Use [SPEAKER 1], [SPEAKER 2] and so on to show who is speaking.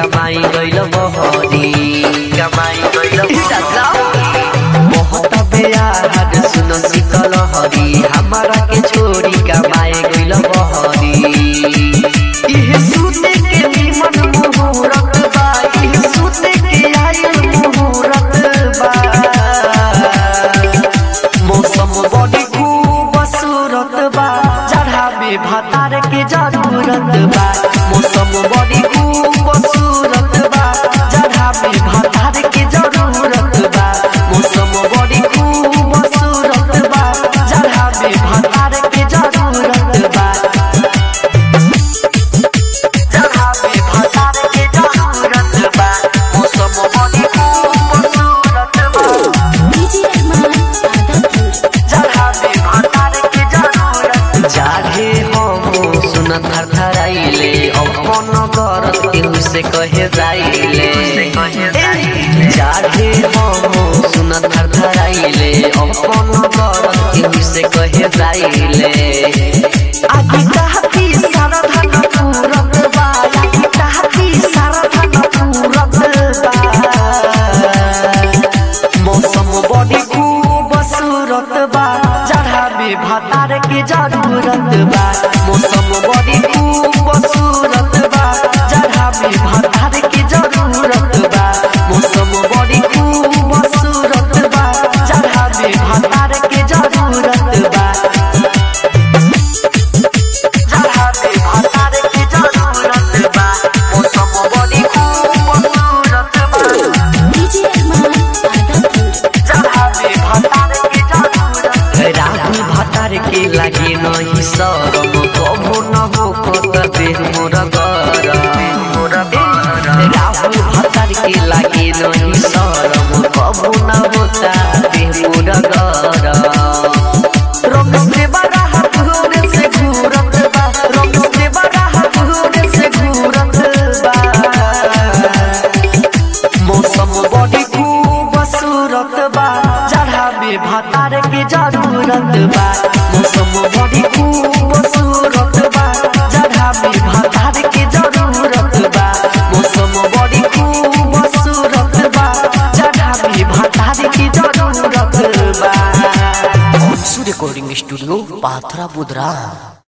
[SPEAKER 1] कमाई गइल बहरी कमाई गइल बहुत बेयार सुन शीतल हरी हमारा के छोड़ी कमाए गइल बहरी इह सुने के निमन मुहूर्त बा इह सुने के आयल मुहूर्त बा मौसम बड़ी खूबसूरत बा जड़ा में भतार के जरूरत बा मौसम बड़ी खूबसूरत बा जड़ा में भतार के जरूरत बा मौसम बड़ी खूबसूरत बा जड़ा में भतार के जरूरत बा जड़ा में भतार के जरूरत बा मौसम बड़ी खूबसूरत बा
[SPEAKER 2] डीजे रहमान आदमपुर
[SPEAKER 1] जहाँ पे भंडार के जरूरत जागे हम सुन थर थराइले अपन करत केहू से कहे जाइले जागे हम सुन थर थराइले अपन करत केहू से कहे जाइले आगे कहती सारा धन पूरत बा आगे कहती सारा धन पूरत बा मौसम बड़ी खूबसूरत बा जड़ा में भतार के जरूरत बा मौसम बड़ी खूबसूरत बा जड़ा में भतार के जरूरत बा मौसम बड़ी खूबसूरत बा जड़ा में भतार के जरूरत बा जड़ा में भतार के जरूरत बा मौसम बड़ी खूबसूरत बा
[SPEAKER 2] डीजे रहमान आदमपुर
[SPEAKER 1] राहुल भतार के लागे नहीं शरम कबो न हो कत देह मोर राहुल भतार के लागे नहीं शरम कबो न होता देह मोर रंग से बड़ा हाथ घूरे से घूरत बा रंग से बड़ा हाथ घूरे से घूरत बा मौसम बड़ी खूबसूरत बा जड़ा में भतार के जरूरत बा मौसम बड़ी खूबसूरत बा जड़ा में भतार के जरूरत बा मौसम बड़ी खूबसूरत बा जड़ा में भतार के जरूरत बा
[SPEAKER 3] रिकॉर्डिंग स्टूडियो पाथरा बुधरा